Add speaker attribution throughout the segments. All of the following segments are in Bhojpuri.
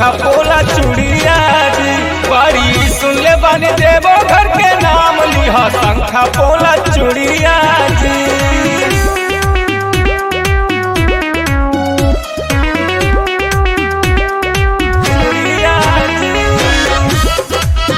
Speaker 1: शंखा पोला चूड़िया जी बड़ी सुन ले बानी देवो घर के नाम लिहा शंखा पोला चूड़िया जी चूड़िया जी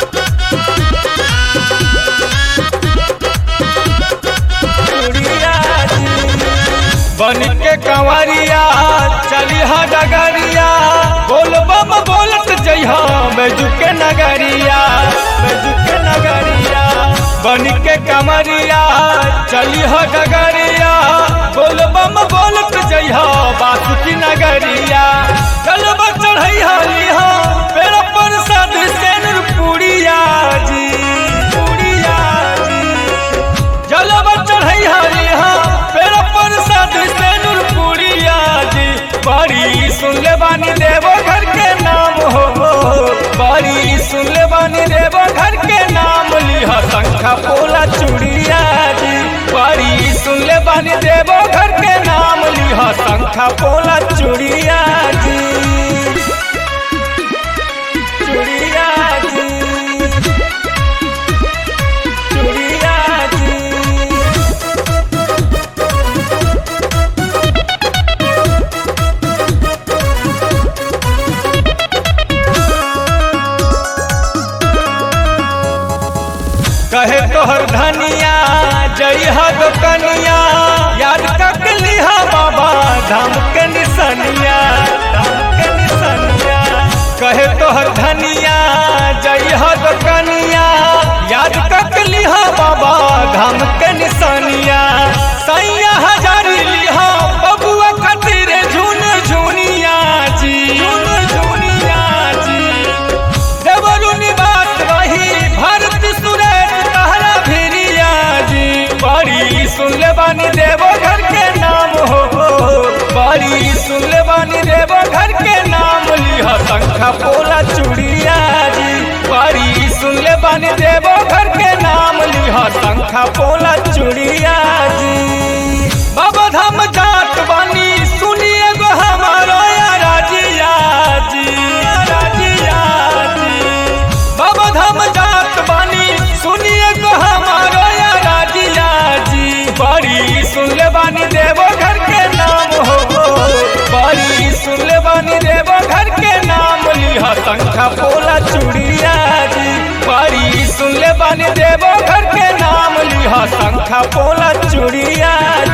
Speaker 1: बन के कंवरिया चली हा डगरिया बोल बम बोलत जइहा बैजू के नगरिया बैजू के नगरिया बन के कंवरिया चली हा डगरिया बोल बम बोलत जइहा बासु की नगरिया चल चढ़ैहा लिहा पेड़ पर साध सेनुर पुड़िया जी पुड़िया जी जलवा चढ़ई हरी हाँ पेड़ पर साध सेनुर पुड़िया जी बड़ी सुन ले बानी देवो घर के नाम हो बड़ी सुन ले बानी देवो घर के नाम लिहा शंखा पोला चूड़िया जी बड़ी सुन ले बानी देवो घर के नाम लिहा शंखा पोला चूड़िया जी चूड़िया जी चूड़िया जी कहे तोहर धनिया जई हद कनिया याद तक लिहा बाबा धाम के निसनिया धाम के निसनिया कहे तोहर धनिया जई हद कनिया याद तक लिहा बाबा धाम के निसनिया सैया हजारी लिहा बबुआ खातिर झुन झुनिया जी झुन झुनिया जी देवरु निवास रही भारत सुरेश तहरा भिरिया जी बड़ी सुन ले बानी देवो घर के नाम हो बड़ी सुन ले बानी देवो घर के नाम लिहा शंखा पोला चूड़िया जी बड़ी सुन ले बानी देवो घर के नाम लिहा शंखा पोला चूड़िया जी बाबा धाम जात बानी सुनिए गो हमारो या राजिया जी राजिया जी बाबा धाम जात बानी सुनिए गो हमारो या राजिया जी बड़ी सुन ले बानी देवो घर के नाम हो बड़ी सुन ले बानी देवो घर के नाम लिहा शंखा पोला चूड़िया जी बड़ी सुन ले बानी देवो घर के नाम लिहा शंखा पोला चूड़िया